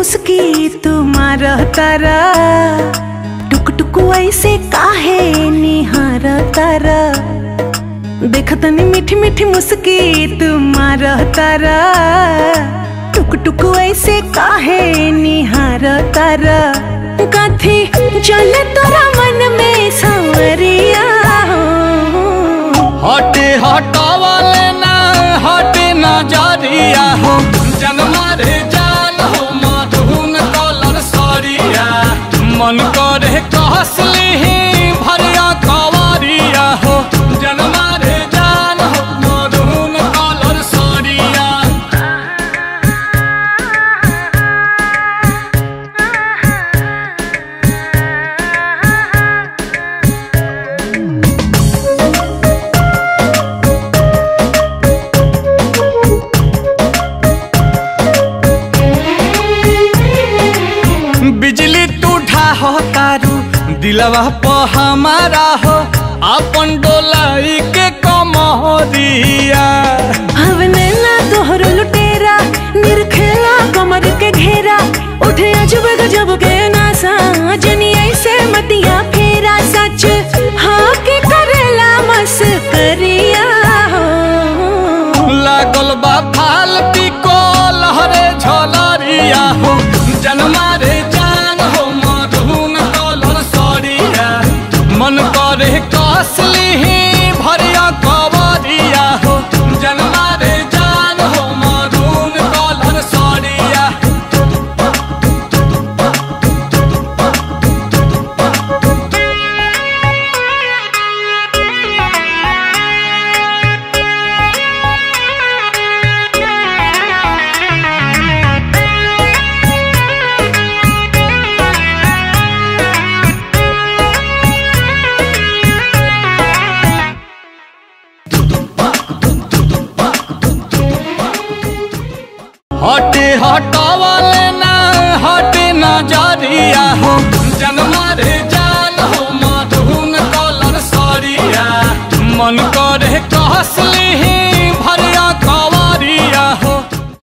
मुस्की तुम्हार तारा टुक टुक ऐसे काहे निहार तारा देखतनी मीठी मीठी मुस्की तुम्हार तारा टुक टुक ऐसे काहे निहार तारा कथी चले तोरा मन में सांवरिया हो हटे हटावले ना हटे नजरिया हो जनमा रे जान हो मधुन कलर सरिया मन करे कहसली भरिया कवरिया हो जनमा रे जान हो मधुन कलर सरिया बिजली टूठा हो तारू दिलवा प हमारा हो अपन डोलाई के कमरिया हवने ना तोहर लुटेरा निरखेला कमर के घेरा उठे अजब गजब के नासा जनी ऐसे मतिया फेरा सच हाँ के करेला मस करिया हो लागल बा फालती को लहरे झलरिया हो जनमा रे जान हो मधुन कलर सरिया मन करे कसली भरिया कवरिया हो जनमा रे जान हो मधुन कलर सरिया हटे हटावले ना हटे नजरिया हो जनमा रे जान हो मधुन कलर सरिया मन करे कहसली